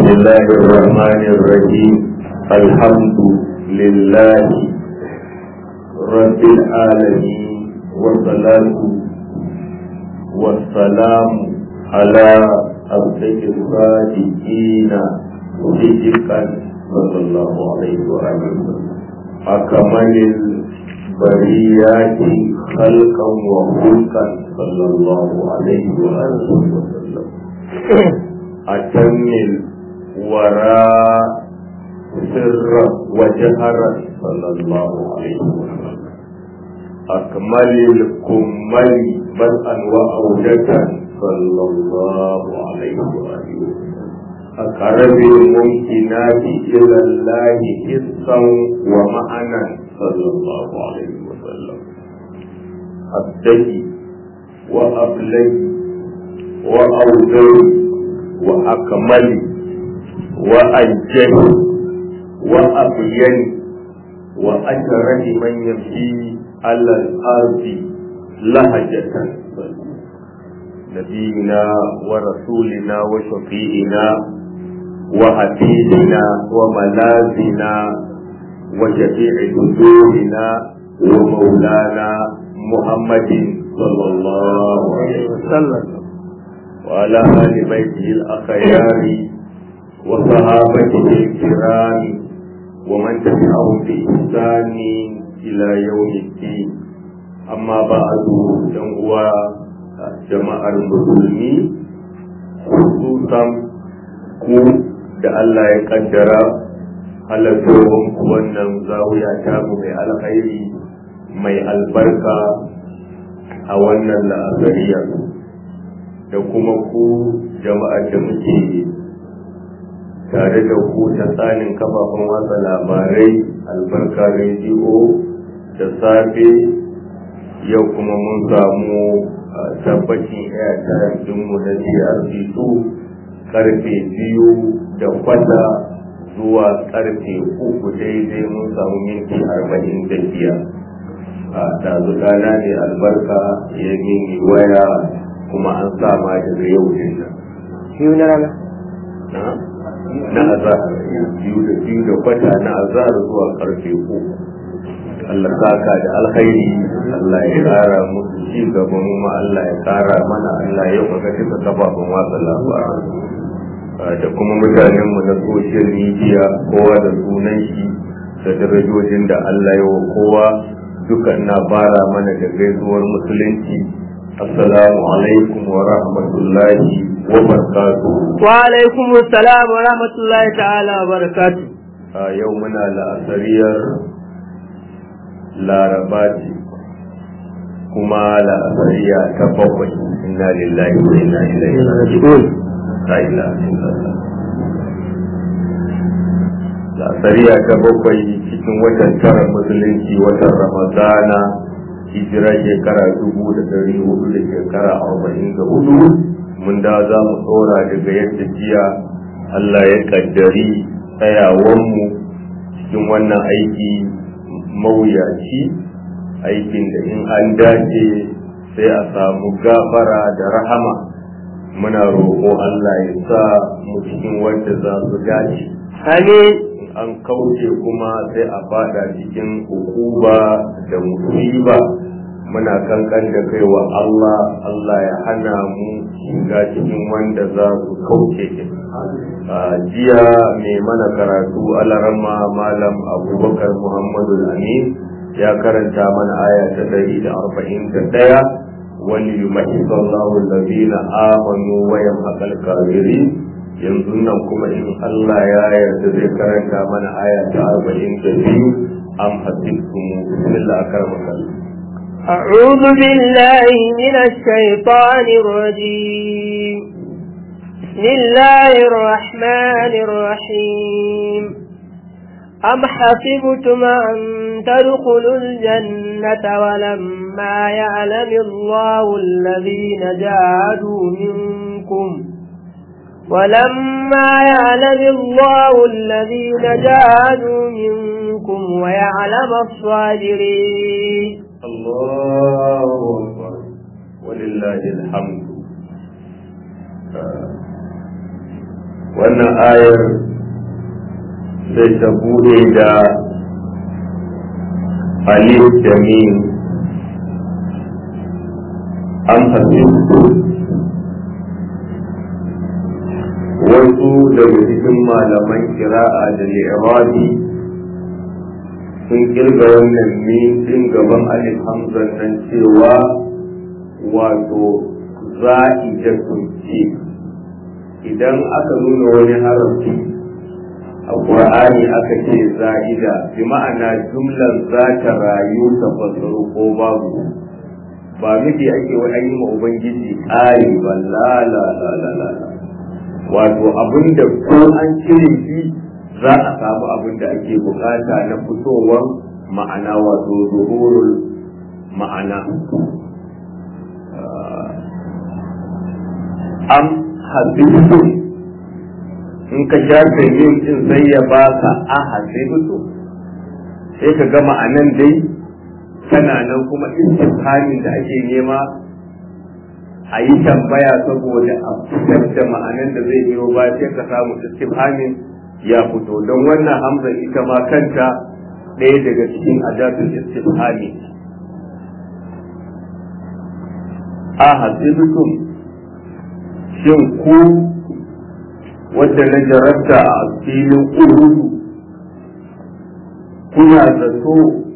الله الرحمن الرحيم الحمد لله رب العالمين والصلاة والسلام على أصدق الصادقين صدقا صلى الله عليه وآله أكمل البريات خلقا وخلقا صلى الله عليه وآله وسلم أتم الوراء سرا وجهرا صلى الله عليه وسلم أكمل الكمل بدءا وأوجة صلى الله عليه وآله وسلم أقرب الممكنات إلى الله حسا ومعنى صلى الله عليه وسلم أبتدي وأبلي وأوزي وأكمل وأنجه وأبين وأجرد من يمشي على الأرض لهجة نبينا ورسولنا وشفيئنا وحبيبنا وملاذنا وشفيع صدورنا ومولانا محمد صلى الله عليه وسلم وعلى آل بيته الأخيار وصحابته الكرام ومن تبعهم بإحسان إلى يوم الدين أما بعد هو jama'ar musulmi hususan ku da Allah ya kaddara halattowar ku wannan zawiya tamu mai alkhairi mai albarka a wannan la'asariya da kuma ku jama'ar da muke tare da ku ta tsanin kafafen watsa labarai albarka rediyo da safe yau kuma mun samu tabbacin airtime dinmu na DRC2 karfe biyu da kwata zuwa karfe uku daidai mun samu minti arba'in da biyar a tazu rana ne albarka ya mini waya kuma an sama daga yau din nan biyu na rana na azahar biyu da biyu da kwata na azahar zuwa karfe uku Allah saka da alkhairi Allah ya kara musu ci gaba mu ma Allah ya kara mana Allah ya maka duka kafafen watsa labarai da kuma mutanen mu na social media kowa da sunan shi da darajojin da Allah ya wa kowa duka ina bara mana da gaisuwar musulunci assalamu alaikum wa rahmatullahi wa barakatuh wa alaikum assalam wa rahmatullahi ta'ala wa barakatuh yau muna la'asariyar laraba ce kuma la'asariya ta bakwai inna lillahi wa inna ilaihi raji'un la ilaha illallah la'asariya ta bakwai cikin watan tara musulunci watan ramadana hijira shekara dubu da dari hudu da shekara arba'in da hudu mun da za mu tsora daga yadda jiya Allah ya kaddari tsayawanmu cikin wannan aiki mawuyaci aikin da in an dace sai a samu gafara da rahama muna roƙo Allah ya sa mu cikin wanda za su dace amin an kauce kuma sai a fada cikin hukuba da musiba muna kankan da kai wa Allah Allah ya hana mu shiga cikin wanda za su kauce jiya mai mana karatu alarama malam abubakar muhammadu amin ya karanta mana aya ta ɗari da arba'in da ɗaya wani yumahisa Allahu allazina amanu wa yamhaqal kafirin yanzu nan kuma in Allah ya yarda zai karanta mana aya ta arba'in da biyu am hasibtum bismillah akramaka أعوذ بالله من الشيطان الرجيم بسم الله الرحمن الرحيم أم حسبتم أن تدخلوا الجنة ولما يعلم الله الذين جاهدوا منكم ولما يعلم الله الذين جاهدوا منكم ويعلم الصابرين الله أكبر ولله الحمد wannan ayar sai ta bude da alif da mim an fahimtu wasu daga cikin malaman kira'a da li'irabi sun kirga wannan min din gaban alif hamzan nan cewa wato za'idatun ce idan aka nuna wani harafi a ƙur'ani aka ce za'ida bi ma'ana jumlar za ta rayu ta fasaru ko babu ba miki ake wa an yi ma ubangiji ƙari ba la la la la la wato abinda ko an cire shi za a samu abin da ake bukata na fitowar ma'ana wato zuhurul ma'ana am hasibutu in ka shafe yin din sai ya baka a hasibutu sai ka ga ma'anan dai tana nan kuma istifhamin da ake nema a yi tambaya saboda a fitar da ma'anan da zai biyo ba sai ka samu istifhamin ya fito don wannan hamza ita ma kanta ɗaya daga cikin adatul istifhami a hasibutum shin ku wadda na jarabta a filin uhudu kuna zato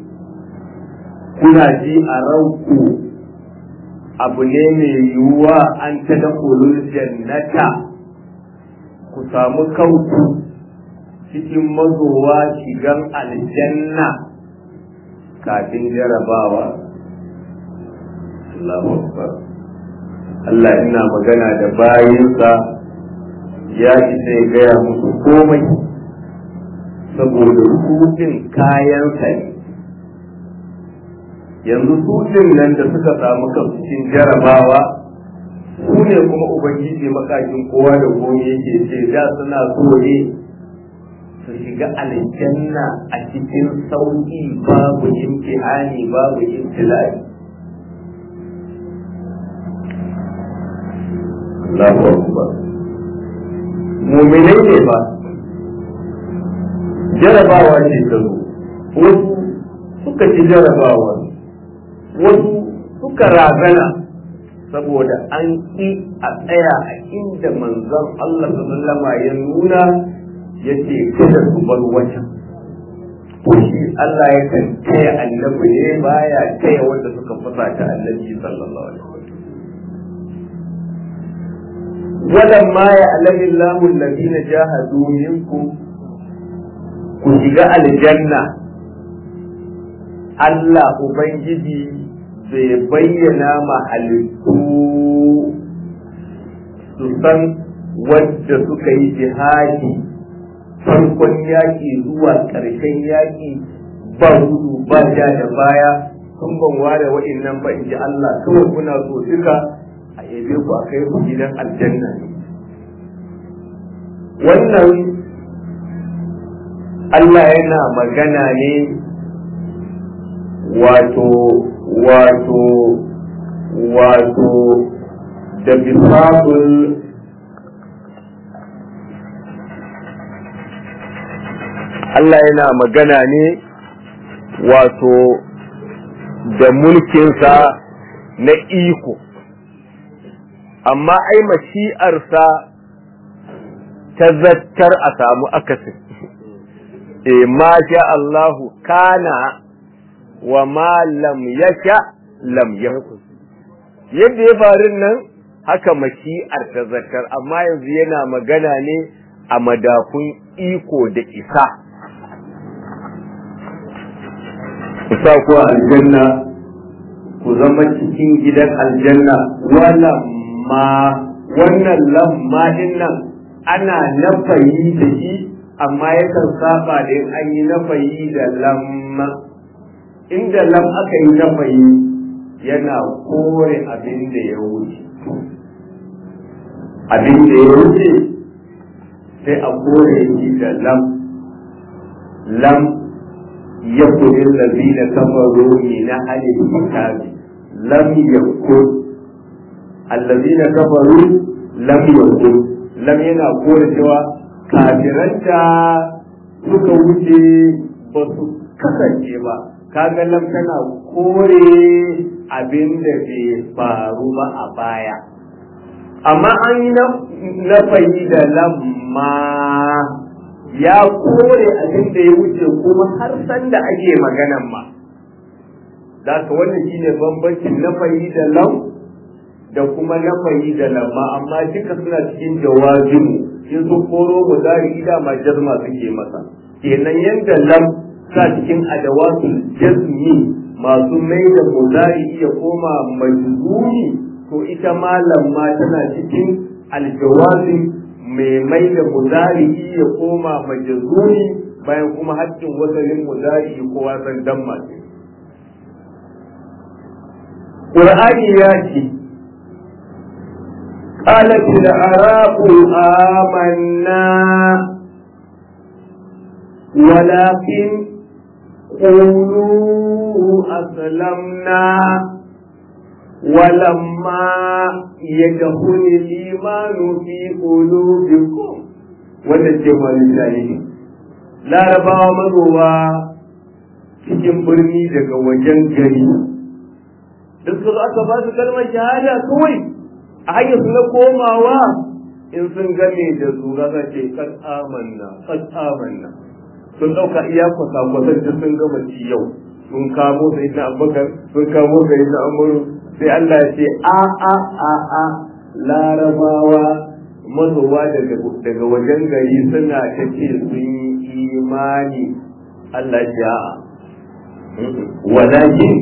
kuna ji a ranku abu ne mai yiwuwa an ta da jannata ku samu kanku cikin mazowa shigan aljanna kafin jarabawa Allahu Akbar Allah ina magana da bayinsa ya isa ya gaya musu komai saboda hutun kayansa ne yanzu hutun nan da suka samu kansu cikin jarabawa su ne kuma ubangiji makakin kowa da komai yake ce da suna so ne su shiga aljanna a cikin sauki babu imtihani babu imtilai Allahu Akbar muminai ne ba jarabawa ce ta zo wasu suka ci jarabawa wasu suka razana saboda an ƙi a tsaya a inda manzon Allah sallama ya nuna ya ce kada su bar wajen shi Allah ya kan taya annabi ne baya taya wanda suka fasa ta annabi sallallahu alaihi wasallam ولما يعلم الله الذين جاهدوا منكم ku shiga aljanna Allah Ubangiji bai bayyana ma halittu su san wadda suka yi jihadi farkon yaƙi zuwa ƙarshen yaƙi ba gudu ba ja da baya sun ban ware wa'innan ba in ji Allah kawai kuna so duka a yabe ku a kai ku gidan aljanna ne wannan Allah yana magana ne wato wato wato da bisabul Allah yana magana ne wato da mulkinsa na iko amma ai mashi'arsa ta zattar a samu akasin e ma sha Allahu kana wa ma lam yasha lam yakun yadda ya faru nan haka mashi'ar ta zakar amma yanzu yana magana ne a madafun iko da isa ku sa ku aljanna ku zama cikin gidan aljanna wala ma wannan lamma din nan ana nafayi da shi amma yakan saba da in an yi nafayi da lamma inda lam aka yi nafayi yana kore abin da ya wuce abin da ya wuce sai a kore shi da lam lam yakun allazina kafaru min ahli kitabi lam yakun allazina kafaru lam yakun lam yana kore cewa kafiran da suka wuce ba su kasance ba kaga lam tana kore abin da bai faru ba a baya amma an yi na fayi da lamma ya kore abin da ya wuce kuma har san da ake maganan ma da ka wannan shine bambancin na fayi da lam da kuma na fayi da lamma amma duka suna cikin jawazimu in su koro mudari da ma jazma suke masa kenan yanda lam sa cikin adawatul jazmi masu mai da mudari iya koma majzumi to ita ma lamma tana cikin aljawazim mai mai da mudari iya koma majzumi bayan kuma haƙƙin wasalin mudari ko wasan damma ce Qur'ani ya ce قالت الأعراب آمنا ولكن قولوا أسلمنا ولما يدخل الإيمان في قلوبكم والجمع لله لا ربا مضوا cikin birni daga wajen gari duk su aka ba su kalmar shahada kawai a hanyar su na komawa in sun game da zura za ce kan amanna kan amanna sun ɗauka iya kwasa-kwasan da sun gama ci yau sun kamo sai na abubakar sun kamo sai na amuru sai Allah ya ce a a a a larabawa mazowa daga wajen gari suna ta ce sun yi imani Allah ya a walakin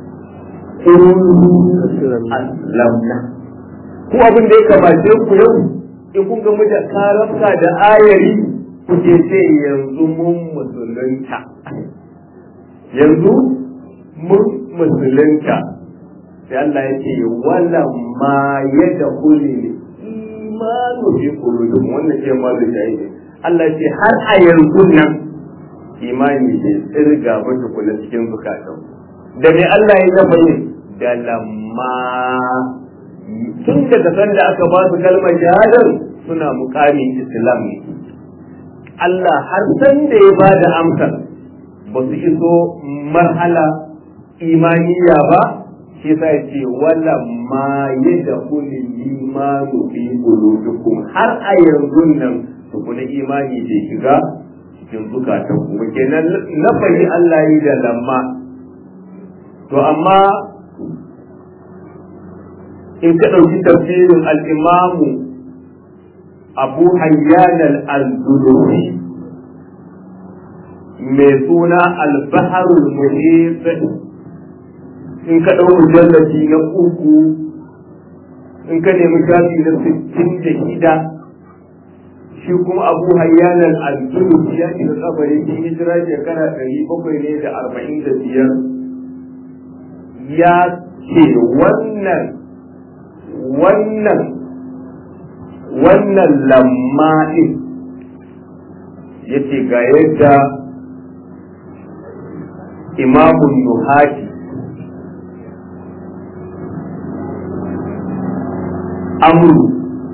aslamna ku abin da ya kamace ku yau in kun ga da karafka da ayari ku ce ce yanzu mun musulunta yanzu mun musulunta sai Allah ya ce wala ma ya da kuli imanu fi qulubikum wannan ce ma da shaidi Allah ya ce har a yanzu nan imani ne tsirga ba tukuna cikin zukatan da me Allah ya zama yin da lamma tun daga sanda aka ba su kalmar shahadar suna mukamin islam ne Allah har san da ya ba da amsar ba su iso marhala imaniya ba shi sa ya ce wala ma ya da kuli imanu fi qulubikum har a yanzu nan tukuna imani bai shiga cikin zukatan ku kenan na fahimci Allah yi da lamma to amma in ka ɗauki tafsirin al'imamu abu hayyan al-zulufi mai suna al-baharul muhit in ka ɗau mujallaci na uku in ka nemi shafi na sittin da shida shi kuma abu hayyan al-zulufi ya shiga kabari shi hijira shekara ɗari bakwai ne da arba'in da biyar ya ce wannan wannan wannan lamma'in ya ce ga yadda imamun nuhati amru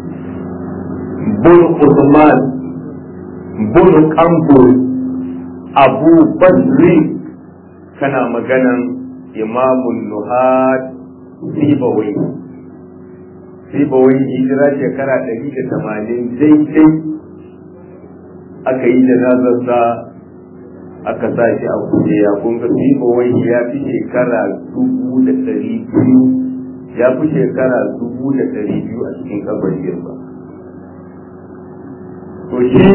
bin usman bin kambur abu basri kana maganan imamun nuhat sibawai sibawai hijira shekara ɗari da tamanin daidai aka yi janazarsa aka sa shi a kujeya kun ga sibawai ya fi shekara dubu da ɗari biyu ya fi shekara dubu da ɗari biyu a cikin kabarin ba to shi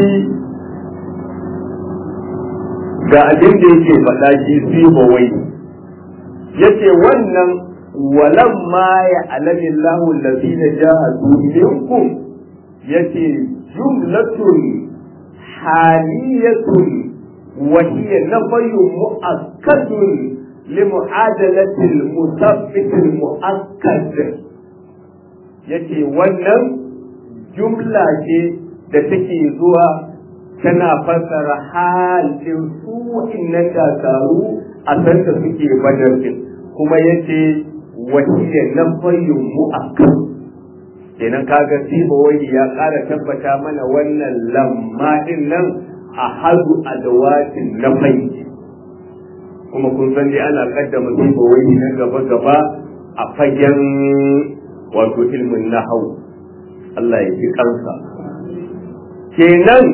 ga abin da yake faɗa shi sibawai yace wannan walamma ya alami Allahu allazina jahadu minkum yace jumlatun haliyatun wa hiya nafyun mu'akkadun لمعادلة المثبت المؤكد yace wannan jumla ce da take zuwa tana fassara halin su innan dakaru a sanda suke badar din kuma yace wahiyya na fayyun mu'akkad kenan kaga siba wai ya ƙara tabbata mana wannan lamma din nan a hadu adawatin na fai kuma kun san dai ana kaddama siba wai na gaba gaba a fagen wato ilmin nahau Allah ya ji kansa kenan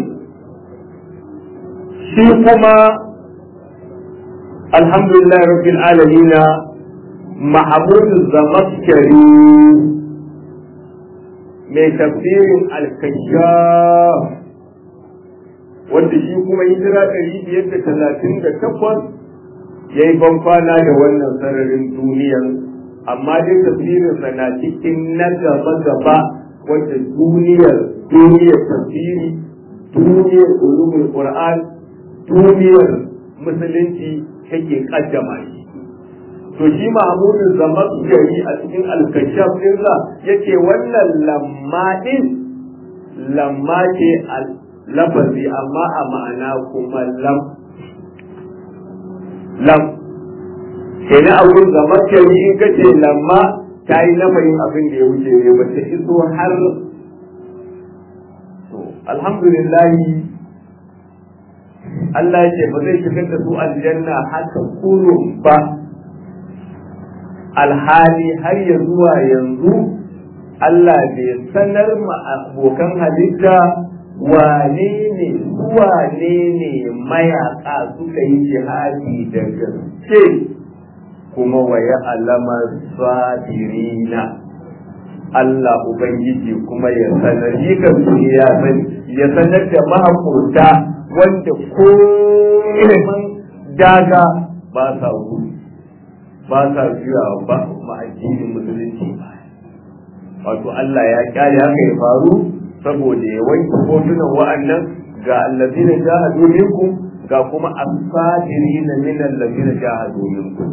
shi kuma alhamdulillah rabbil alamin mahmud zamaskari mai tafsirin alkashaf wanda shi kuma hijira ɗari biyar da talatin da takwas ya yi bankwana da wannan sararin duniyan amma dai tafsirinsa na cikin na gaba-gaba wanda duniyar duniyar tafsiri duniyar ulumul qur'an duniyar musulunci take kaddama shi to shi mahmudu zaman gari a cikin alkashaf ɗinsa yace wannan lamma ɗin lamma ce lafazi amma a ma'ana kuma lam lam kenan a wurin zaman gari in kace lamma ta yi nafayin abin da ya wuce ne ba ta iso har to alhamdulillah Allah ya ce ba zai shigar da su aljanna haka kurun ba alhali har ya zuwa yanzu Allah bai sanar ma abokan halitta wane ne wane ne mayaka suka yi jihadi da gaske kuma waya alamar sabirina Allah Ubangiji kuma ya sanar yi ya ya sanar da mahaƙurta wanda ko daga ba sa gudu ba sa juya ba ma'addinin musulunci wato Allah ya kyale haka ya faru saboda ya wanke hotunan wa'annan ga allazina jahadu minkum ga kuma as-sadirina min allazina jahadu minkum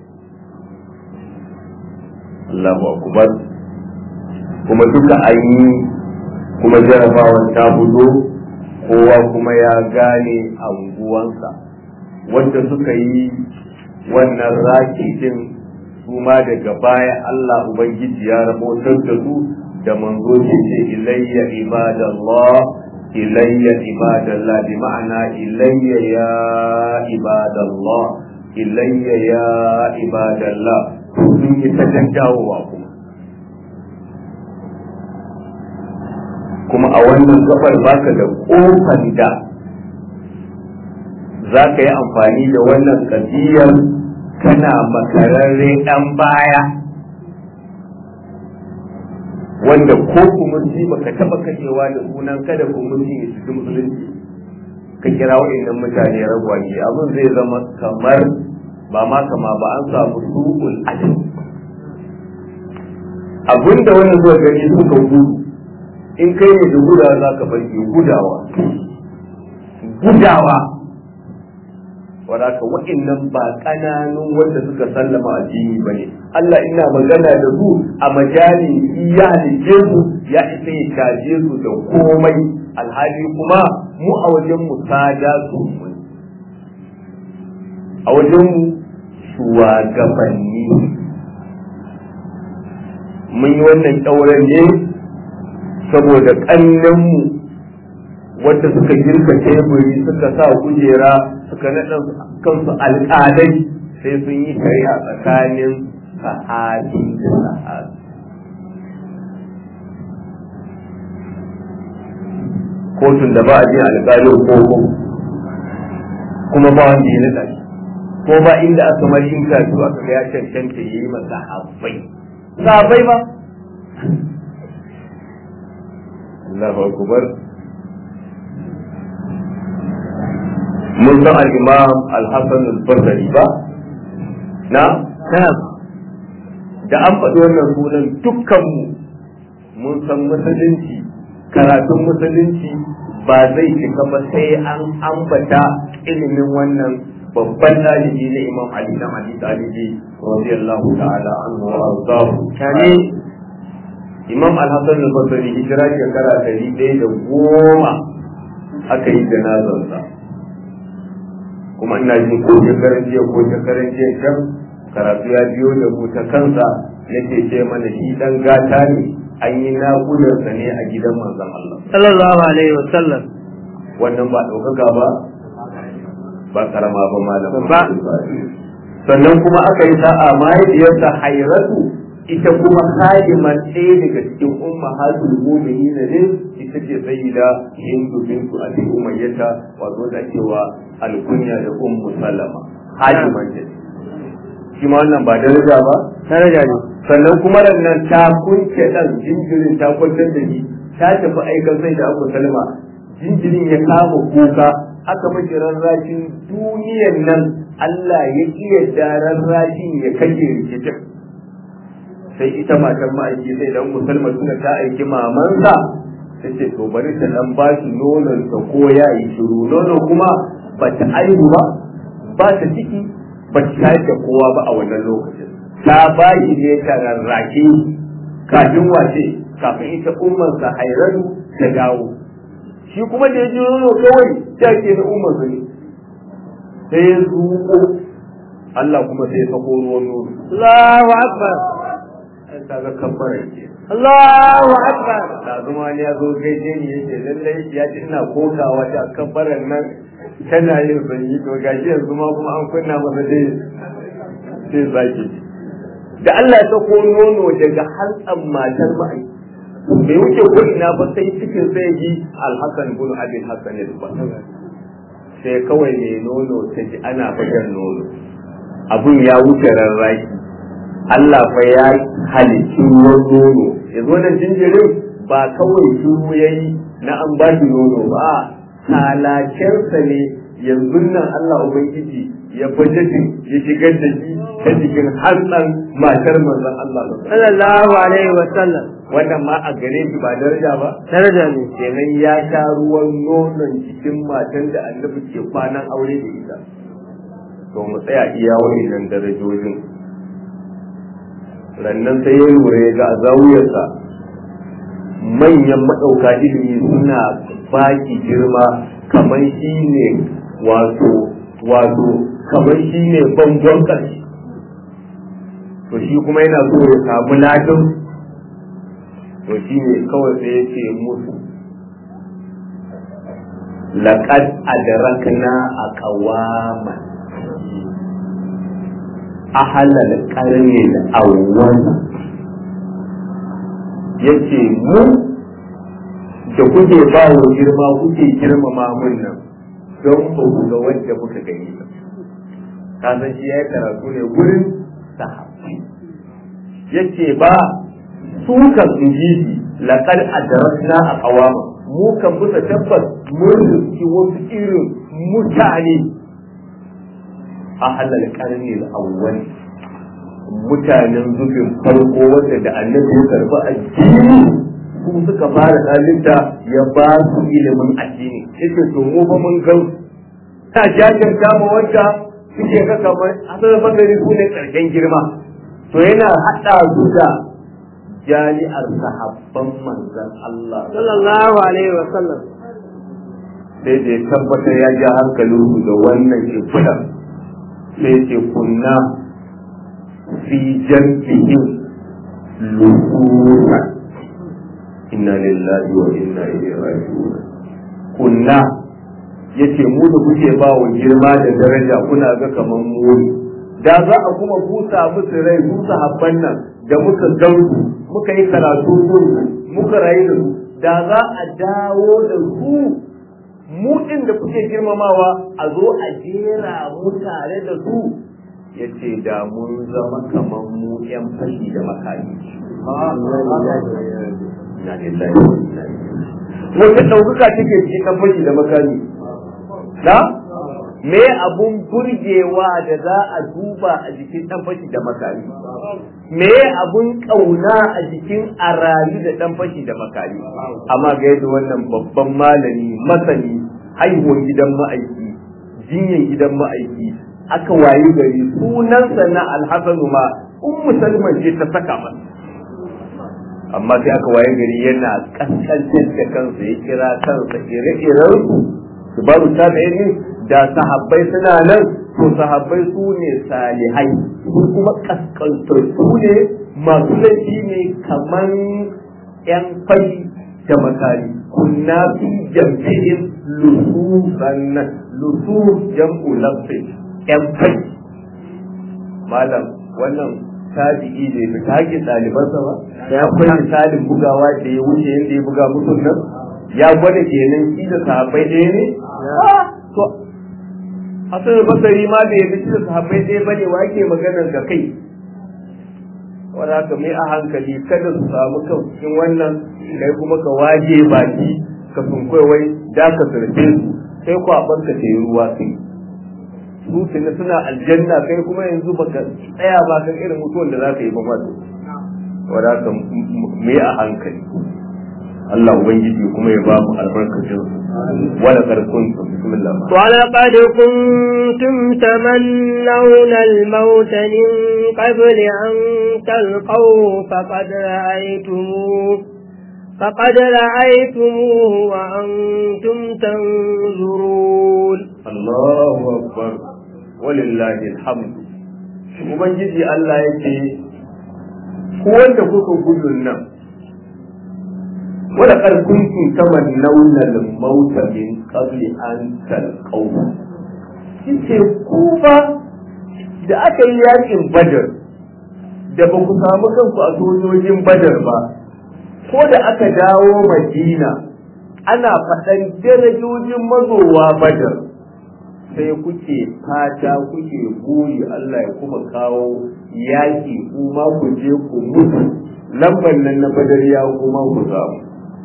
Allahu akbar kuma duka an yi kuma jarabawan ta fito kowa kuma ya gane anguwansa wanda suka yi wannan rakitin su ma daga baya Allah Ubangiji ya rabotar da su da manzo ce ilayya ibadallah ilayya ibadallah bi ma'ana ilayya ya ibadallah ilayya ya ibadallah sun yi ta dawowa kuma kuma a wannan gabar baka da kofar da za ka yi amfani da wannan kadiyar kana makararre ɗan baya wanda ko kumurci baka taɓa kashewa da sunan kada kumurci ya cikin musulunci ka kira waɗannan mutane ragwaje abin zai zama kamar ba ma kama ba an samu su'ul adab abinda wannan zuwa gani suka gudu in kai ne da gudawa za ka barke gudawa gudawa wadaka wa'annan ba ƙananun wanda suka sallama addini ba ne Allah ina magana da su a majali ya halice su ya isa ya caje su da komai alhali kuma mu a wajen mu sada su a wajen mu shugabanni mun yi wannan ƙyauren ne saboda ƙannenmu wanda suka girka teburi suka sa kujera suka naɗa kansu alƙalai sai sun yi shari'a tsakanin sahabi da sahabi kotun da ba a jin alƙalin koko kuma ba wanda ya naɗa shi ko ba inda aka mari in ka zuwa ka ya cancanta ya yi masa sahabbai sahabbai ba Allahu akbar mun san al-imam al-hasan al-basri ba na da an faɗi wannan sunan dukkanmu mun san musulunci karatun musulunci ba zai cika ba sai an ambata ilimin wannan babban ɗalibi na imam ali na ali talibi radiyallahu ta'ala anhu wa arzahu kane imam al-hasan al-basri hijira shekara ɗari ɗaya da goma aka yi janazarsa kuma ina jin ko shekaran jiya ko shekaran jiya can karatu ya biyo da mu ta kansa yake ce mana shi dan gata ne an yi naƙudarsa ne a gidan manzon Allah sallallahu alaihi wa sallam wannan ba ɗaukaka ba ba karama ba malam Ba. sannan kuma aka yi sa'a mahaifiyarsa hairatu ita kuma haliman ɗaya daga cikin umma hasul mu'minin ne ita ce sayyida hindu bintu abi umayyata wato da cewa alkunya da ummu salama haliman ce shi ma wannan ba daraja ba daraja ne sannan kuma nan ta kunce dan jinjirin ta kwantar da shi ta tafi aikan sai da abu salma jinjirin ya kama kuka aka mace rarrashin duniyan nan Allah ya iya da rarrashin ya kashe rikicin sai ita matan ma'aiki sai dan musulma suna ta aiki mamansa ta ce to bari ta dan ba shi nonon ta ko ya yi shiru nono kuma ba ta aihu ba ba ta ciki ba ta shayar da kowa ba a wannan lokacin ta ba shi ne ta rarrake kafin wace kafin ita ummansa hairatu ta dawo shi kuma da ya ji nono kawai ta ke na ummansa ne sai ya zuƙo Allah kuma sai ya sako ruwan nono Allahu akbar ai kaga kabbara ke Allahu akbar da zuma ne ya zo gaishe ni yace lallai ya ji ina kokawa da kabbaran nan tana yin sanyi to gashi yanzu ma kuma an kunna masa dai sai zaki da Allah ya sako nono daga hantsan matar mai bai wuce ko ina ba sai cikin sai ji alhassan bin abin hassan ba sai kawai ne nono ta ji ana fajar nono abun ya wuce rarraki Allah fa ya halicci ruwan nono yanzu wannan jinjirin ba kawai shuru ya yi na an ba shi nono ba halakensa ne yanzu nan Allah Ubangiji ya bajetin ya shigar da shi ta jikin hantsan matar manzon Allah sallallahu alaihi wa sallam wannan ma a gare shi ba daraja ba daraja ne kenan ya sha ruwan nonon jikin matan da annabi ke kwanan aure da ita to mu tsaya iya wa'annan darajojin rannan sai ya lura ya ga a zawuyarsa manyan maɗauka ilimi suna baki girma kamar shi ne wato wato kamar shi ne bangon ƙarshe to shi kuma yana so ya samu latin to shi ne kawai sai ya ce musu laƙad adrakna a ƙawaman ahalal ƙarnin awwal yace mu da kuke ba wa girma kuke girmama mun nan don ba ku ga wanda muka gani ba ka san shi ya karatu ne wurin sahabbai yace ba su kan inji laqad adrakna a qawama mu kan musa tabbas mun riski wasu irin mutane a halal karni awwal mutanen zubin farko wanda da annabi ya karba addini su suka fara halitta ya ba su ilimin addini yace to mu ba mun gan ta jajanta ma wanda suke ga kamar asalin bangare su ne karshen girma to yana hada su da jami'ar sahabban manzon Allah sallallahu alaihi wa sallam sai da ya tabbatar ya ja hankalin su da wannan shimfiɗar sai ce kunna fi jam'ihim lusuna inna lillahi wa inna ilaihi raji'un kunna yace mu da kuke ba wa girma da daraja kuna ga kaman mu da za a kuma busa musu rai busa habban nan da muka gansu muka yi karatu su muka rayu da su da za a dawo da su mu ɗin da kuke girmamawa a zo a jera mu tare da su ya ce da mun zama kamar mu ‘yan fashi da makami. Wata ɗaukaka take cikin ɗan fashi da makami. Da? Me abun burgewa da za a duba a jikin ɗan fashi da makami? Me abun ƙauna a jikin arayu da ɗan fashi da makami? Amma ga yadda wannan babban malami masani haihuwar gidan ma'aiki jinyan gidan ma'aiki aka wayi gari sunansa na alhassanu ma ummu salman ce ta saka masa amma sai aka waye gari yana kaskantar da kansa ya kira kansa ire-iren su su babu ta da da sahabbai suna nan to sahabbai su ne salihai su kuma kaskantar su ne masu laifi ne kaman yan fashi da makari kunna fi jam'in lususan lusus jam'u lafsi yan fashi malam wannan tabi'i ne da take ɗalibansa ba ya akwai misalin bugawa da ya wuce yadda ya buga musu nan ya gwada kenan shi da sahabbai ɗaya ne to hasan basari ma da ya fi shi da sahabbai ɗaya bane wa yake maganar da kai wanda haka mai a hankali kada su samu kan cikin wannan kai kuma ka waje baki ka sunkwai wai da ka surfe su sai ku a barka ta yi ruwa sai su tuni suna aljanna kai kuma yanzu baka tsaya ba kan irin mutuwan da za ka yi ba masu wanda haka mai a hankali Allah Ubangiji kuma ya ba mu albarkacin wala karkun su bismillah ولقد كنتم تمنون الموت من قبل أن تلقوه فقد رأيتموه فقد رأيتموه وأنتم تنظرون Allahu akbar walillahi alhamdu Ubangiji Allah yake ku wanda kuka gudun nan wala kar kuntum tamannawna al-maut min qabli an talqaw kike ku ba da aka yi yakin badar da ba ku samu kanku a sojojin badar ba ko da aka dawo madina ana faɗan darajojin mazowa badar sai kuke fata kuke buri Allah ya kuma kawo yaƙi kuma ku je ku mutu lambar nan na badar ya kuma ku samu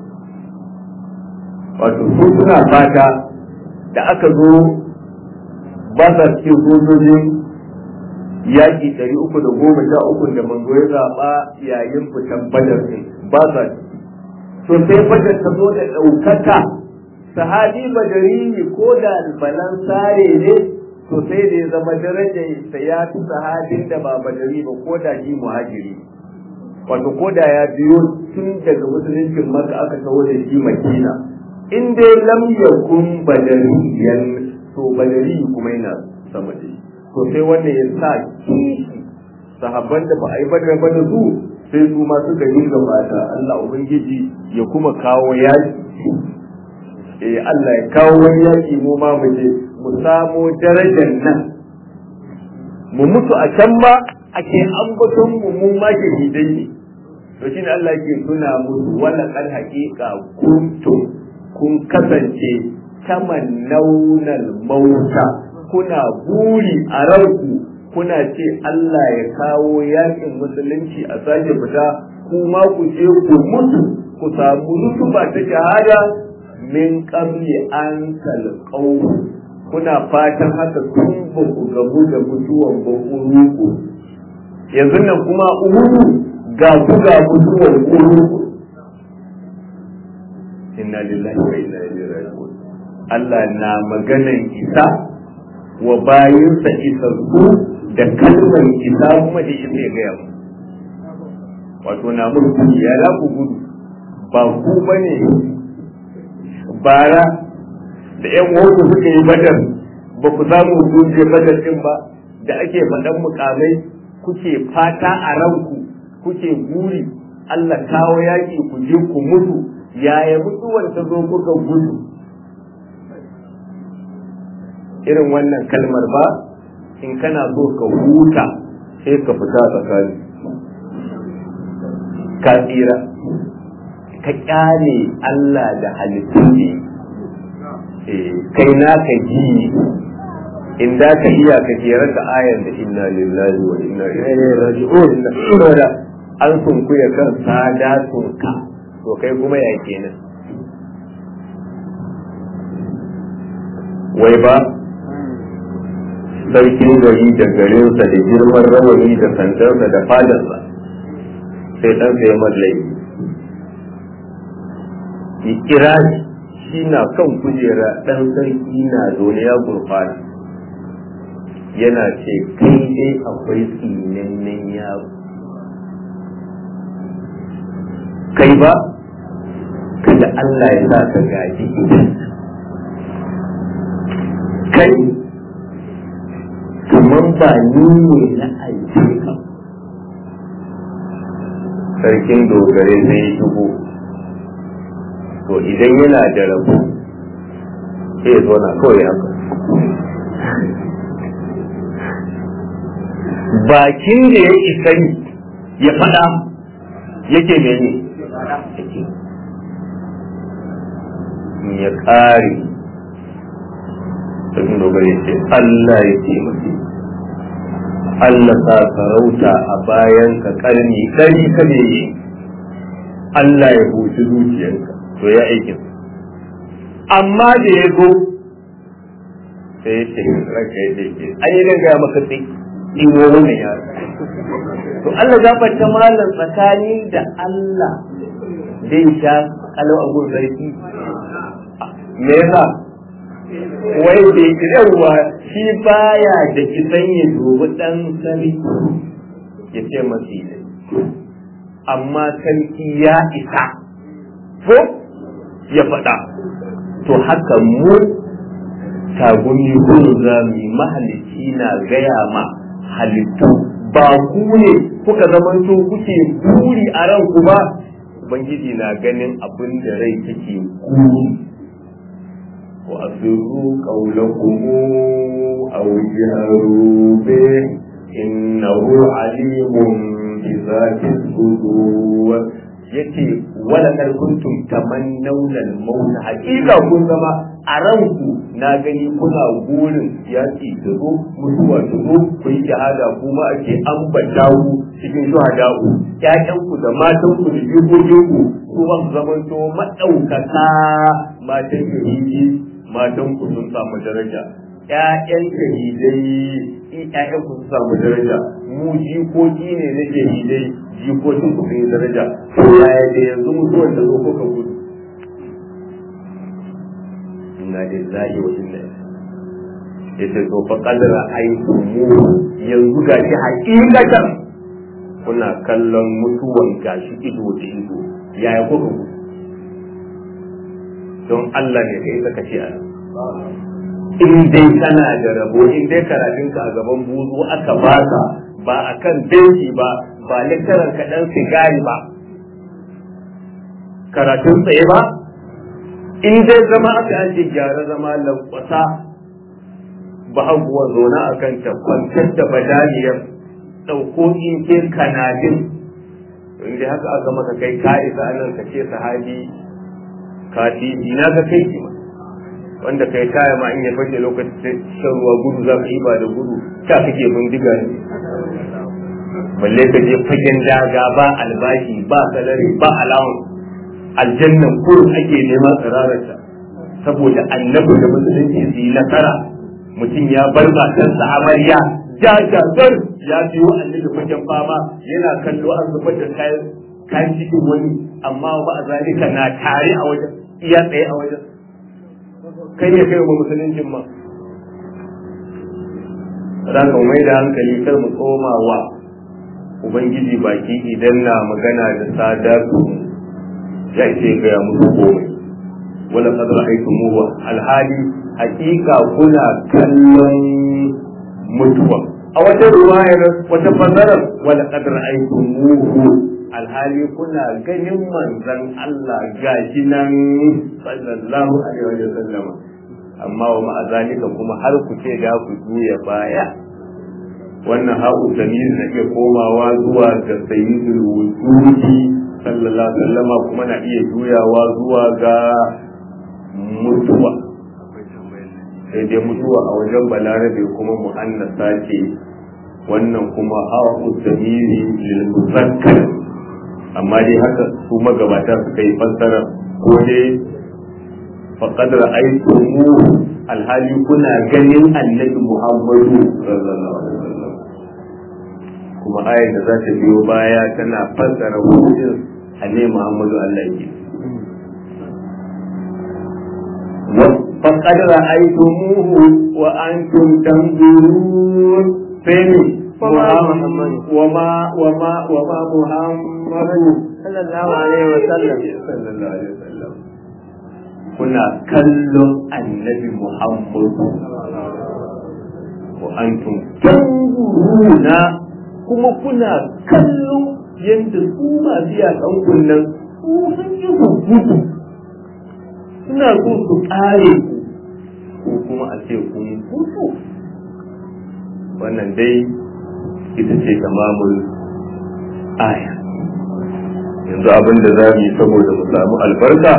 wato su suna fata da aka zo ba sa cikin sojojin yaƙi ɗari uku da goma sha uku da manzo ya zaɓa yayin fitan badar ɗin ba sa to sai badar ta zo da ɗaukaka sahabi badari ko da balan sare ne to sai da ya zama darajar sa ya fi sahabin da ba badari ba ko da shi muhajiri wato ko da ya biyo tun daga musuluncin maka aka taho da shi makina in dai lam yakun badariyan to badari kuma yana sama da shi to sai wannan ya sa kishi sahabban da ba a yi badar ba da su sai su ma suka yi gabata Allah ubangiji ya kuma kawo yaki eh Allah ya kawo wani yaki mu ma mu je mu samo darajar nan mu mutu a can ma ake ambaton mu mu ma ke hidai ne to shine Allah ke tuna musu wala kan haqiqa kuntum kun kasance tamannaunal mauta kuna buri a ranku kuna ce Allah ya kawo yakin musulunci a sake fita kuma ku je ku mutu ku samu rutuba ta shahada min qabli an talqau kuna fatan haka tun ba ku gabu da mutuwan ba uruku yanzu nan kuma uruku ga ku ga mutuwan uruku inna lillahi wa inna ilaihi raji'un Allah na maganan isa wa bayinsa isassu da kalmar isa kuma da isa ya gaya mu wato na mulki ya za ku gudu ba ku bane bara da yan wasu suka yi badar ba ku samu guje badar din ba da ake faɗan mukamai kuke fata a ranku kuke guri Allah kawo yaƙi ku je ku mutu yaya mutuwar ta zo kuka gudu irin wannan kalmar ba in kana so ka huta sai ka fita tsakani ka tsira ka kyale Allah da halittu ne kai na ka ji in da ka iya ka jera da ayan da inna lillahi wa inna ilaihi raji'un saboda an sunkuya kan sadatun ka to kai kuma ya kenan wai ba sarkin gari da garinsa da girman rawani da sandarsa da fadarsa sai ɗansa ya mallai ya kira shi na kan kujera ɗan sarki na zaune ya gurfana yana ce kai dai akwai tsinannen yaro kai ba kada Allah ya sa ka gaji kai kamar ba ni ne na aike ka sarkin dogare zai shigo to idan yana da rabu sai zo na kawai haka bakin da ya isa ya faɗa yake mene yake ya ƙare sun dogara ce Allah ya ce mace Allah sa sarauta a bayan ka karni ɗari ka ne yi Allah ya huci zuciyarka to ya aikin amma da ya zo sai ya ce ranka ya ce ke an yi gaya maka sai in wo wannan ya to Allah gafarta malam tsakani da Allah zai sha kalau a gun sarki me yasa wai bai kirarwa shi baya da kisan ya dubi dan sarki ya ce masu yi amma sarki ya isa ko ya faɗa to haka mu tagumi kun zami mahalicci na gaya ma halittu ba ku ne kuka zamanto kuke buri a ranku ba ubangiji na ganin abin da rai take kuri wa asirru qawlakum aw jaharu bi innahu alimun bi zati sudur yace wala kar kuntum tamannawna al-maut haqiqa kun zama a ranku na gani kuna gurin yaƙi da zo mutuwa da zo ku yi shahada kuma ake ambata ku cikin shuhada'u ƴaƴanku da matanku da jikokinku su ba su zamanto maɗaukaka matan shahidi matanku sun samu daraja ƴaƴan shahidai ƴaƴanku sun samu daraja mu jikoki ne na shahidai jikokin ku sun yi daraja to yaya da yanzu mutuwar da zo kuka gudu inna lillahi wa inna yace to fa qadara aitu mu yanzu gashi hakikatan kuna kallon mutuwan gashi ido da ido yaya kuka ku don Allah ne kai saka ce ana in dai kana da rabo in dai karatun ka a gaban buzu aka baka ba akan benci ba ba lecturer ka dan sigari ba karatun tsaye ba in dai zama aka ake gyara zama lankwasa ba haguwa zona a kan ta kwantar da badaniyar ɗauko in ke kanadin in dai haka aka maka kai ka isa nan ka ce sahabi ka titi na ga kai ki wanda kai kaya ma in ya fashe lokacin shan ruwa gudu za ka yi ba da gudu ta kake bindiga ne balle ka je fagen daga ba albashi ba salari ba alawan aljannan kurin ake nema tsirararta saboda annabi da musulunci su yi nasara mutum ya bar matarsa amarya jajagar ya biyo annabi fagen fama yana kallo an zubar da kayan kayan cikin wani amma ba a zalika na tare a wajen iya tsaye a wajen kai ne kai wa musuluncin ma za ka mai da hankali kar mu tsoma wa ubangiji baki idan na magana da sadatu ya ce gaya musu komai wala qad ra'aytumuhu alhali hakika kuna kallon mutuwa a wata ruwayar wata fasarar wala qad ra'aytumuhu alhali kuna ganin manzon Allah gashi nan sallallahu alaihi wa sallam amma wa ma'a zalika kuma har ku ce da ku juya baya wannan haƙu tamir na iya komawa zuwa ga sayyidul wujudi sallallahu alaihi wasallam kuma na iya juyawa zuwa ga mutuwa sai dai mutuwa a wajen balarabe kuma mu'annasa ce wannan kuma hawa damiri lil muzakkar amma dai haka su magabata suka yi fassara ko dai faqad ra'aytumu alhali kuna ganin annabi muhammadu sallallahu alaihi wasallam kuma ayar da za ta biyo baya tana fassara hujjar annabi Muhammadu Allah ke فقد رأيتموه وأنتم تنظرون فيني محمد وما وما وما محمد صلى الله عليه وسلم صلى الله عليه وسلم كنا كلم النبي محمد وأنتم تنظرون kuma kuna kallo yadda su masu yakan kunnan su sun yi gudu suna so su ƙare ku ko kuma a ce kun hutu wannan dai ita ce tamamul aya yanzu abin da za mu yi saboda mu samu albarka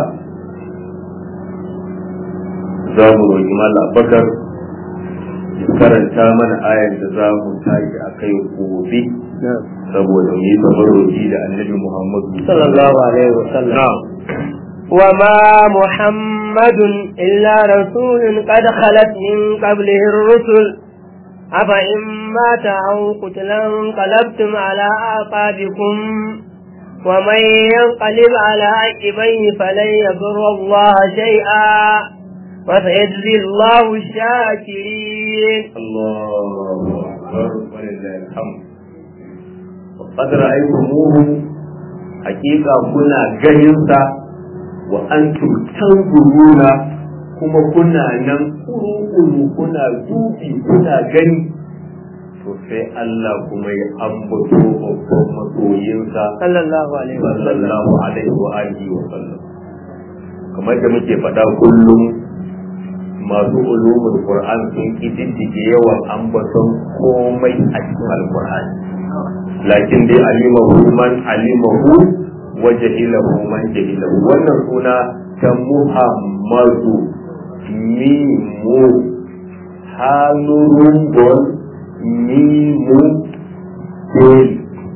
za mu roƙi mala bakar ya karanta mana ayar da za mu tashi a kai gobe saboda mu yi tabarroki da annabi muhammadu sallallahu alaihi wasallam na'am وما محمد إلا رسول قد خلت من قبله الرسل أفإن مات أو قتلا انقلبتم على أعقابكم ومن ينقلب على عقبيه فلن يضر الله شيئا وسيجزي الله الشاكرين الله أكبر ولله الحمد وقد رأيتموه حقيقة كنا جنسا وأنتم تنظرون kuma kuna nan kuru kuna dubi kuna gani to sai Allah kuma ya ambato babban masoyinsa sallallahu alaihi wasallam sallallahu alaihi wa alihi wa sallam kamar da muke faɗa kullum masu ulumul qur'an sun kididdige yawan ambaton komai a cikin alqur'ani lakin dai alimahu man alimahu wa jahilahu man jahilahu wannan suna ta muhammadu mimu hanurun gol mimu del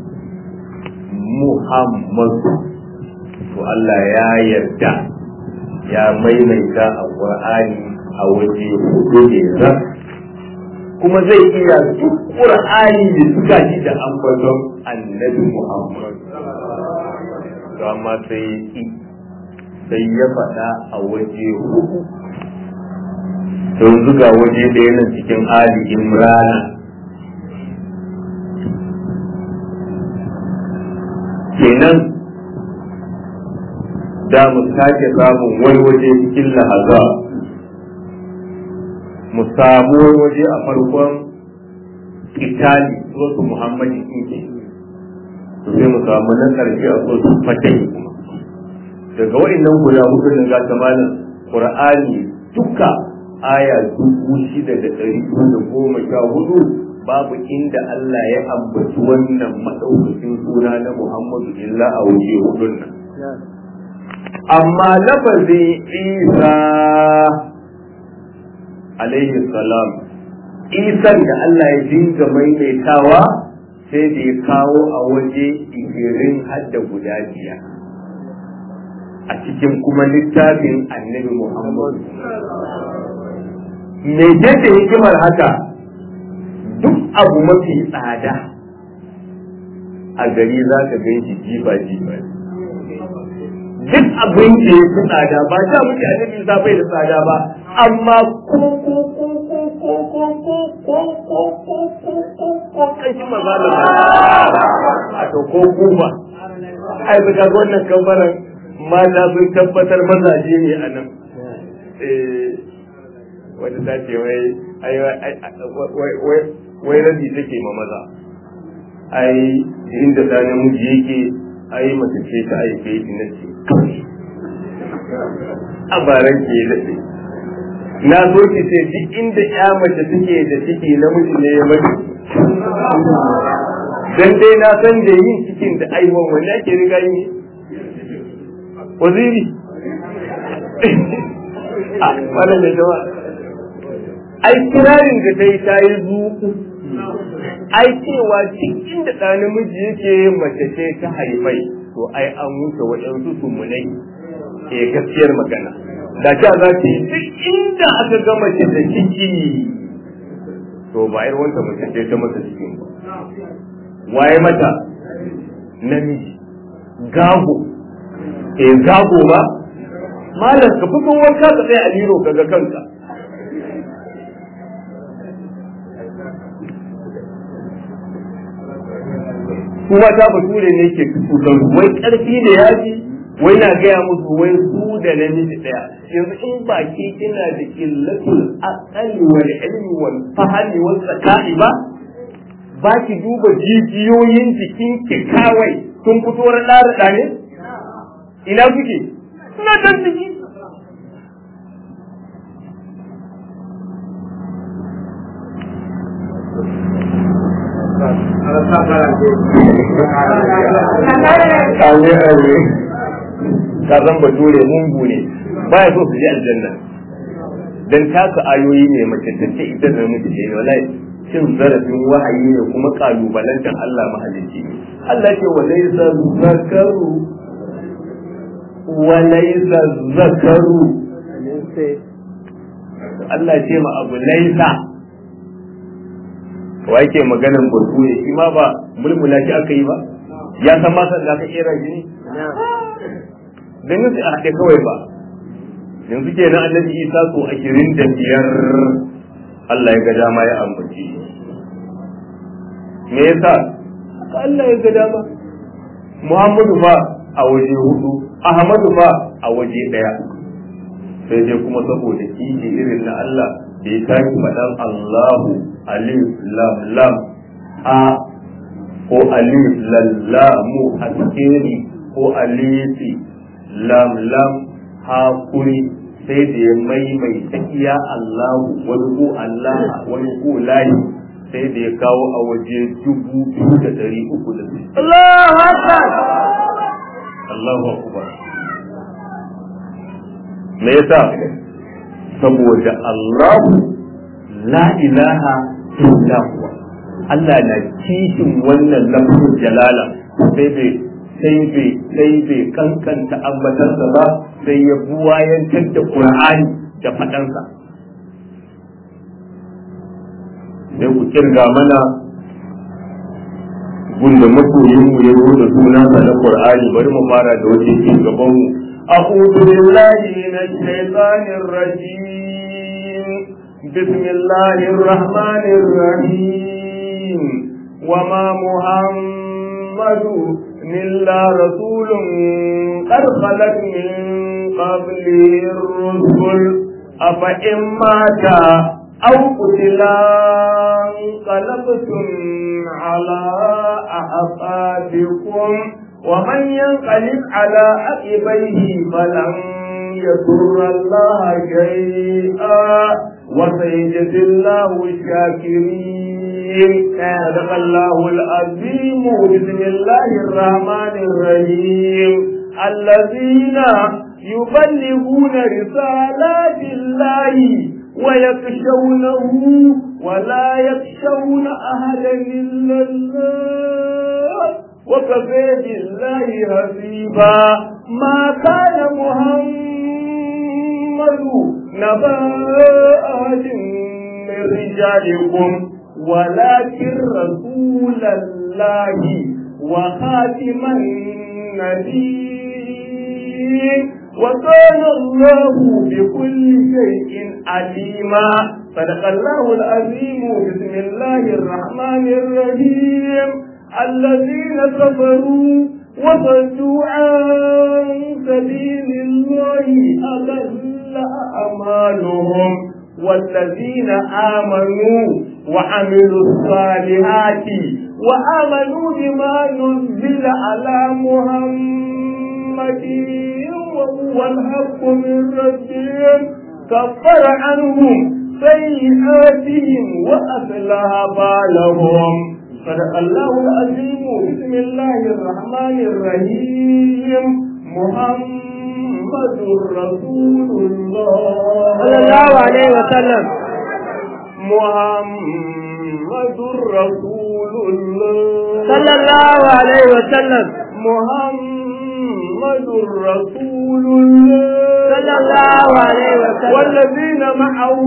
muhammadu to Allah ya yarda ya maimaita a qur'ani a waje hudu ne rak kuma zai iya duk qur'ani da suka ji da ambaton annabi muhammad to amma sai sai ya faɗa a waje hudu don zuga waje ɗaya nan cikin ali imrana kenan da mu sake samun wani waje cikin lahaza mu samu wani waje a farkon itali wasu muhammadin inke to sai mu samu na ƙarshe a wasu fatai kuma daga waɗannan guda hudu nan ga tamanin qur'ani duka aya dubu shida da ɗari da goma sha hudu babu inda Allah ya ambaci wannan maɗaukakin suna na Muhammadu illa a waje hudun nan amma lafazin Isa alaihi salam isan da Allah ya dinga maimaitawa sai da ya kawo a waje igirin hadda guda biyar a cikin kuma littafin annabi Muhammadu. Me ce hikimar haka duk abu mafi tsada a gari za ka gan shi jiba jiba duk abin da ya fi tsada ba ta muke annabi za bai da tsada ba amma ko ko ko ko ko ko ko ko ko ko ko ko ko kashi maza da a to ko kuma ai ba ga wannan kamfanin mata sun tabbatar mazaje ne a nan wata ta ce wai wai rabi take ma maza ai inda da namiji yake ai mace ce ta aife shi na ce a baran ke daɗe na so ki ce duk inda ya mace take da ciki namiji ne ya mace dan dai na san da yin cikin da aiwon wani ake riga yi waziri a wannan da jama'a ai kirarin da dai ta yi zuku ai cewa cikin da ɗa namiji yake mace ce ta haifai to ai an wuce waɗansu sumunai ke gaskiyar magana da ta za ta yi duk inda aka ga mace da ciki to ba yar wanta mace ce ta masa cikin ba waye mata namiji gago eh gago ba malam ka fito wanka ka tsaya a liro kaga kanka kuma ta bature ne ke kusan wai karfi da yaji wai na gaya musu wai su da namiji daya yanzu in ba ke kina da illatul aqali wal ilmi wal fahmi wal zaka'i ba ba ki duba jijiyoyin jikin ki kawai sun fito rada rada ne ina kuke ina dan jiki Amin amin. Ka zan bature mungu ne ba ya so su je aljanna. Dan taka ayoyi ne mace ta ce ita da miji ne wallahi cin zarafin wahayi ne kuma kalubalantar Allah mahalicci ne. Allah ce wa laysa zakaru wa laysa zakaru Allah ce ma abu laisa wa yake maganan burku ne shi ma ba mulmula shi aka yi ba ya san ma san da aka kera shi ne dan yanzu a haɗe kawai ba yanzu ke nan annabi isa so ashirin da biyar Allah ya ga dama ya ambaci me yasa haka Allah ya ga dama Muhammadu fa a waje hudu Ahmadu fa a waje ɗaya sai dai kuma saboda kiji irin na Allah da ya tashi faɗan Allahu alif lam lam a ko alif lallamu askeri ko alifi lam lam hakuri sai da ya maimaita iya Allahu wani ko Allah wani ko layi sai da ya kawo a waje dubu biyu da ɗari uku da Allahu Akbar Allahu Akbar me yasa saboda Allah la ilaha illa huwa Allah na kishin wannan lafzul jalala sai bai sai bai sai bai kankanta ambatarsa ba sai ya buwayantar da Qur'ani da fadansa sai ku kirga mana gunda masoyin mu ya zo da sunansa na Qur'ani bari mu fara da wace ke gaban mu أعوذ بالله من الشيطان الرجيم بسم الله الرحمن الرحيم وما محمد إلا رسول قد خلت من قبله الرسل أفإن مات أو قتلا انقلبتم على أعقابكم ومن ينقلب على عقبيه فلن يضر الله شيئا وسيجزي الله الشاكرين صدق الله العظيم بسم الله الرحمن الرحيم الذين يبلغون رسالات الله ويخشونه ولا يخشون أحدا إلا الله وكفى بالله حسيبا ما كان محمد نبا أحد من رجالكم ولكن رسول الله وخاتم النبيين وكان الله بكل شيء عليما صدق الله العظيم بسم الله الرحمن الرحيم الذين كفروا وصدوا عن سبيل الله أضل أعمالهم والذين آمنوا وعملوا الصالحات وآمنوا بما نزل على محمد وهو الحق من ربهم كفر عنهم سيئاتهم وأصلح بالهم صدق الله العظيم بسم الله الرحمن الرحيم محمد رسول الله صلى الله عليه وسلم محمد رسول الله صلى الله عليه وسلم محمد رسول الله صلى الله عليه وسلم والذين معه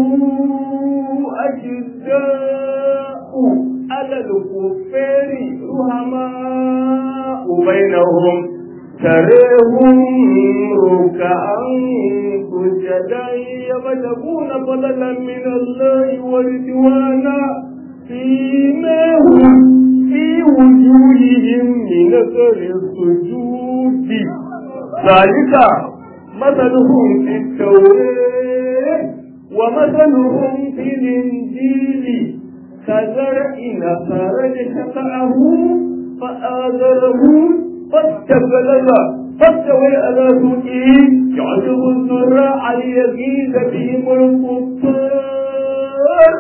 أشداء على الكفار رحماء بينهم تريهم ركعا سجدا يبتغون فضلا من الله ورضوانا فيما هم في وجوههم من اثر السجود ذلك مثلهم في التوراه ومثلهم في الانجيل كزرع خرج شقعه فآذره فاستبلغ فاستوى على سوقه يعجب الزراع ليزيد بهم الكفار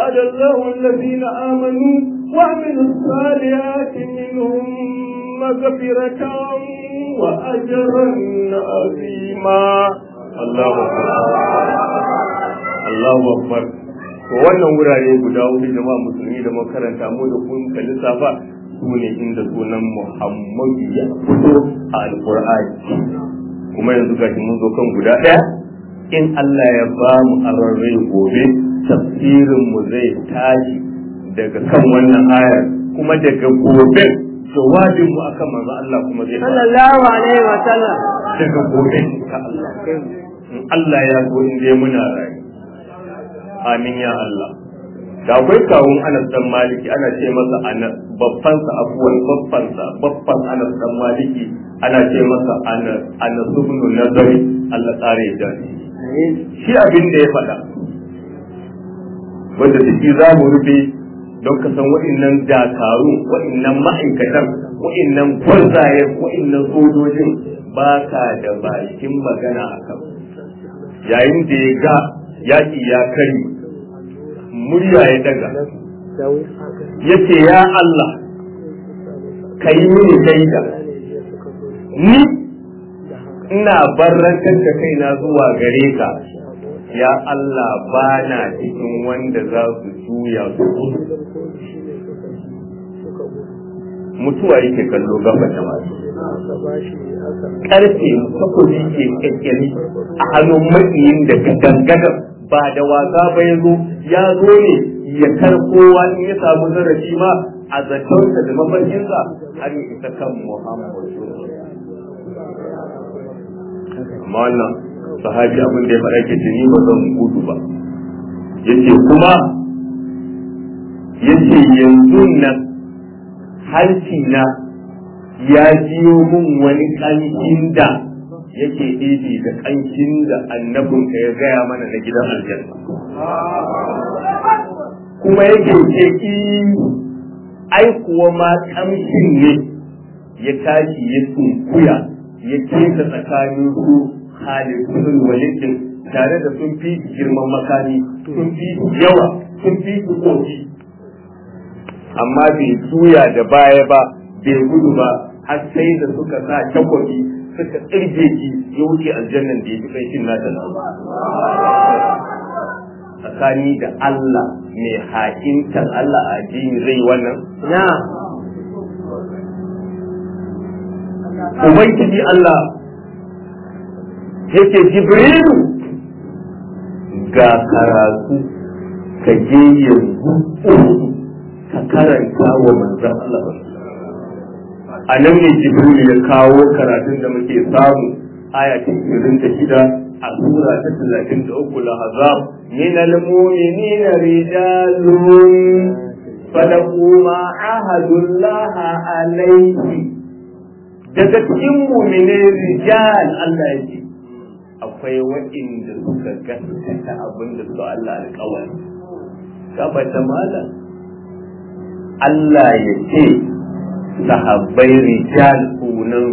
وعد الله الذين آمنوا وعملوا الصالحات منهم مغفرة وأجرا عظيما الله أكبر الله أكبر wannan wurare guda hudu jama'a musulmi da makaranta mu da kun ka lissafa su ne inda sunan Muhammadu ya fito a Alƙur'ani kuma yanzu gashi mun zo kan guda ɗaya in Allah ya ba mu ararrai gobe tafsirin mu zai tashi daga kan wannan ayar kuma daga gobe jawabin mu akan manzo Allah kuma zai fara sallallahu alaihi wa sallam daga gobe ka Allah in Allah ya so in dai muna rayu amin ya Allah da akwai kawun Anas dan Maliki ana ce masa ana babban sa abuwan babban sa babban Anas dan Maliki ana ce masa ana ana subnu nazari Allah tsare da shi abin da ya faɗa wanda da shi za mu rufe don ka san waɗannan dakaru waɗannan ma'aikatan waɗannan gwarzayen waɗannan sojojin ba ka da bakin magana a kan yayin da ya ga yaƙi ya kari murya ya daga ya ce ya Allah ka yi mini shaida ni ina barrantar da kaina zuwa gare ka ya Allah ba na cikin wanda za su juya su mutuwa yake kallo gaba da masu karfe takobi ke kyakkyari a hannun makiyin da gadangadar ba da wasa ba ya zo ya zo ne ya karkowa in ya samu zarafi ma a zatonsa da mafarkinsa har ya isa kan muhammadu amma wannan sahabi abin da ya faɗa ke ni ba zan gudu ba yace kuma yace yanzu nan hanci na ya jiyo min wani ƙanshin da yake ɗibi da ƙanshin da annabin ka ya gaya mana na gidan aljanna kuma yake ce ai kuwa ma ƙamshin ne ya tashi ya sunkuya ya keta tsakanin su halittun walidin tare da sun fi girman makami sun fi yawa sun fi kofi amma bai juya da baya ba bai gudu ba har sai da suka sa takwabi suka tsirge shi ya wuce aljannan da ya fi kai shin nata tsakani da Allah mai haƙintar Allah a addini zai wannan na ubangiji Allah yake jibrilu ga karatu ka je yanzu ka karanta wa manzan Allah a nan ne jibrilu ya kawo karatun da muke samu aya ta ishirin da shida a sura ta talatin da uku lahazab min al-mu'minina rijalun falaku ma ahadullah alaihi daga cikin mu'mine rijal Allah ya ce akwai waɗanda suka gaskata abin da su Allah alƙawari gabata malam Allah ya ce sahabbai rijal sunan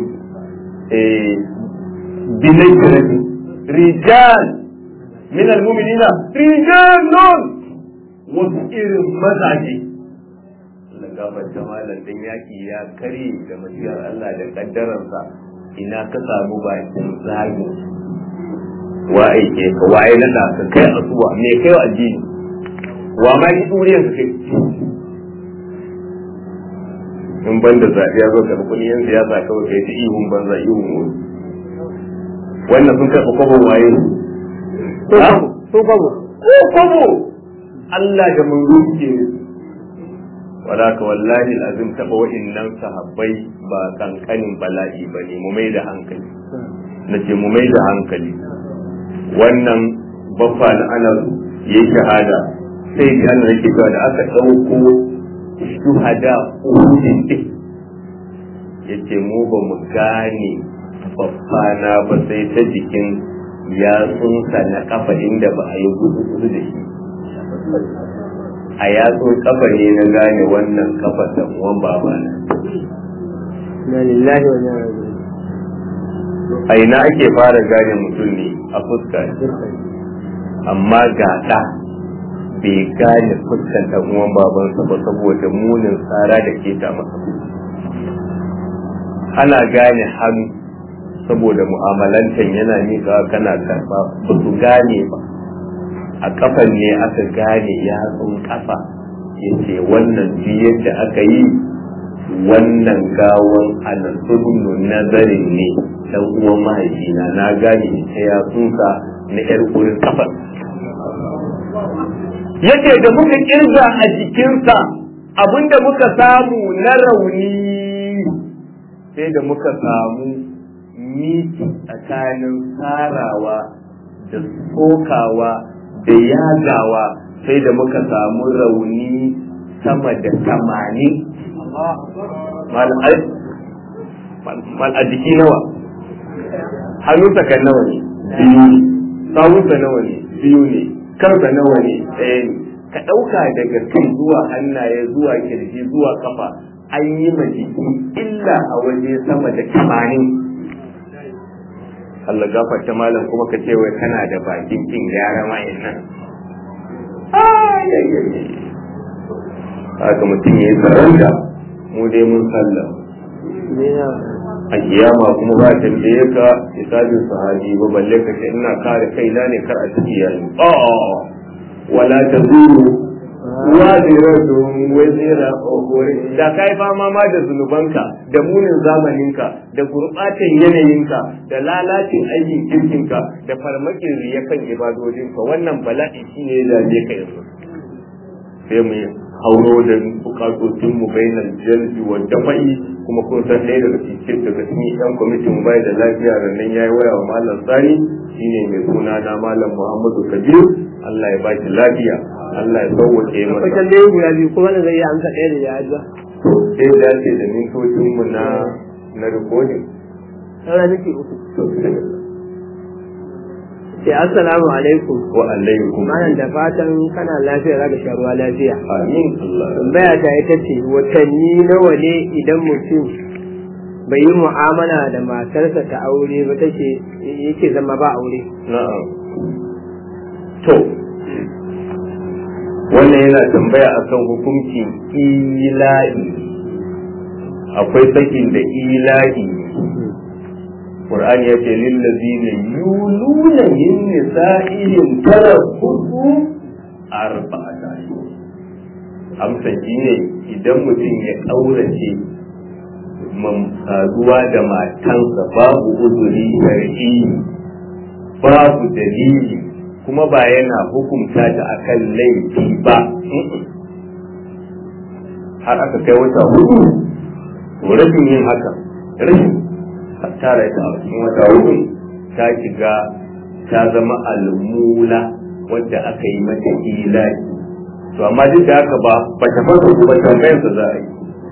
binajirati rijal min almu'minina rijalun wasu irin mazaje Allah gabata malam dan yaki ya kare da masiyar Allah da kaddararsa ina ka samu bakin zagin wa aike ka waye na da ka kai asuwa me kai wa addini wa ma yi duriyar ka kai in ban da zaɓe ya zo karɓi kuɗi yan siyasa kawai kai ta ihun banza ihun wuri wannan sun karɓi kwabon waye sun kwabo ko kwabo Allah da mun ruke wala ka wallahi azim taɓa wa'innan sahabbai ba kankanin bala'i ba ne mu mai da hankali na ce mu mai da hankali wannan baffa na ana ya shahada sai da ana yake cewa da aka ɗauko shuhada uhudin din ya ce mu ba mu gane baffa na ba sai ta jikin yatsunsa na kafa inda ba a yi gudu gudu da shi a yatsun kafa ne na gane wannan kafa da uwan babana na lillahi wa inna ilaihi a ina ake fara gane mutum ne a fuska ne amma ga ɗa bai gane fuskan ɗan uwan babansa ba saboda munin tsara da ke ta masa ana gane hannu saboda mu'amalantan yana miƙa kana karɓa ba su gane ba a kafan ne aka gane yatsun kafa ya ce wannan duk yadda aka yi wannan gawan alasubnu nazarin ne dan uwan mahaifina na gane ta yatsunsa na yar wurin kafan yace da muka kirga a jikinsa abinda muka samu na rauni sai da muka samu miki tsakanin sarawa da sokawa da yagawa sai da muka samu rauni sama da tamanin mal a jiki nawa hannunsa kan nawa ne biyu ne sawunsa nawa ne biyu ne kansa nawa ne ɗaya ne ka ɗauka daga kai zuwa hannaye zuwa kirji zuwa kafa an yi ma jiki illa a waje sama da tamanin Allah gafarta malam kuma ka ce wai kana da bakin kin gyara ma'in nan haka mutum ya yi saranda mu dai mun sallah a kiyama kuma ba tambaye ka misalin sahabi ba balle ka ce ina kare kaina ne kar a ciki yayi wala ta zuru waziratun wazira ukuri da kai fama ma da zunubanka da munin zamaninka da gurbatan yanayinka da lalacin aikin kirkinka da farmakin riya kan ibadodinka wannan bala'i shi ne da je ka yanzu sai mu hauro da bukatocin mu bainal jalbi wa dafa'i kuma kun san ɗaya daga cikin daga cikin yan kwamitin mu bai da lafiya rannan yayi waya wa malam sani shine mai suna na malam muhammadu kabir Allah ya baki lafiya Allah ya sauwake masa Akwai tambayoyi guda biyu kuma da zai yi amsa ɗaya da ya ajiya. to sai dace da mintocin mu na na recording Sauran miki uku. to sai Ce assalamu alaikum. wa alaikum Malam da fatan kana lafiya za ka sha ruwa lafiya. amin Allah Tambaya ta ita ce watanni nawa ne idan mutum bai yi mu'amala da matarsa ta aure ba take yake zama ba aure. na'am to wannan yana tambaya akan hukuncin ilahi akwai sakin da ilahi Qur'ani ya ce lillazina yuluna min nisa'ihim tarabbusu arba'ata amsa ne idan mutum ya ƙaurace saduwa da matansa babu uzuri shar'i babu dalili kuma ba yana hukunta ta akan laifi ba har aka kai wata hudu to rashin yin haka rashin tara ita a cikin wata hudu ta shiga ta zama almula wadda aka yi mata ilahi to amma duk da haka ba ba ta fasa kuma tambayarsa za a yi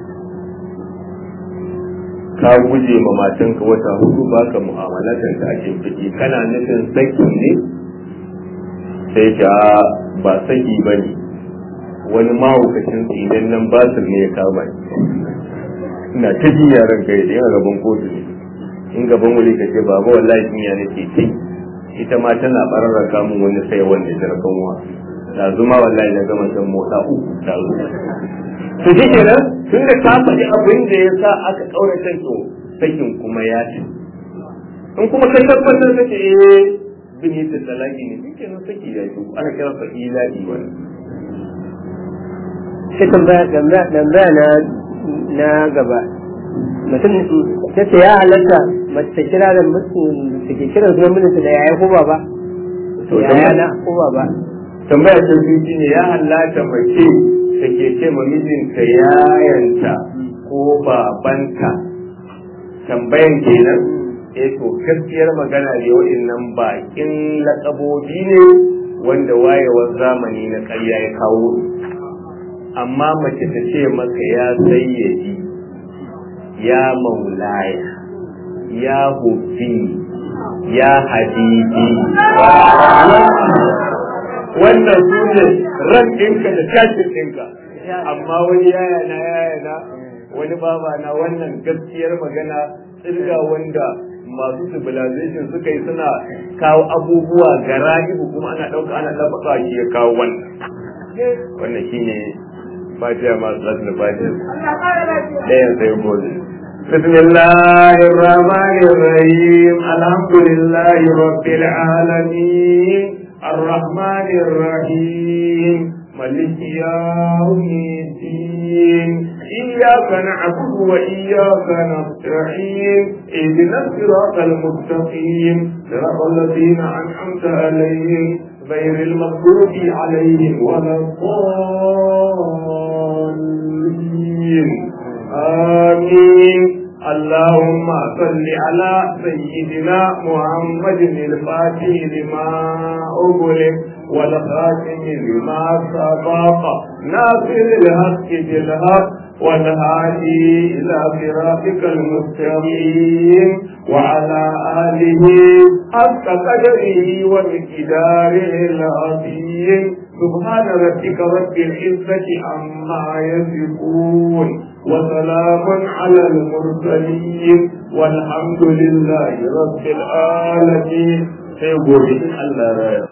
ka guje ma matanka wata hudu baka mu'amalatar ta ake fiki kana nufin saki ne sai ta ba saki ba ne wani mahaukacin idan nan basir ne ya kama ni ina ta ji yaran kai da yana gaban kotu ne in gaban wuri ka ce baba wallahi kinya nake ce ita ma tana bararraka mun wani sai wanda jarkan wa da zuma wallahi na gama san motsa uku da to shi kenan tun da ka faɗi abin da ya sa aka ƙaurace to sakin kuma ya ce in kuma ka tabbatar da ce eh bini ta talaki ne shi kenan saki ya ce ana kira sa ilahi wani Sai tambaya tambaya tambaya na na gaba. Mutum ta ce ya halatta mace ta kira da mutum da ke kira sunan mijinta da yaya ko baba. To, Yaya na ko baba. tambaya ta biyu shine ya halatta mace da ke ce ma mijinta yayanta ko babanta tambayan kenan eh to gaskiyar magana ne wa'annan bakin laƙabobi ne wanda wayewar zamani na ƙarya ya kawo amma mace ta ce maka ya sayyadi ya maulaya ya hufi ya habibi wannan su ne ran ɗinka da tashin ɗinka amma wani yaya na yaya na wani baba na wannan gaskiyar magana tsirga wanda masu civilization suka yi suna kawo abubuwa ga ra'ibu kuma ana ɗauka ana ɗabbaka shi ya kawo wannan wannan shine fatiha masu latin fatiha ɗayan sai gobe بسم الله الرحمن الرحيم الحمد لله رب العالمين الرحمن الرحيم ملك يوم الدين إياك نعبد وإياك نستعين اهدنا الصراط المستقيم صراط الذين أنعمت عليهم غير المغضوب عليهم ولا الضالين آمين اللهم صل على سيدنا محمد الفاتح لما أغلق والخاتم لما سبق ناصر الحق بالحق والهادي إلى صراطك المستقيم وعلى آله حق قدره ومقداره العظيم سبحان ربك رب العزة عما يصفون وسلام على المرسلين والحمد لله رب العالمين سيقول الله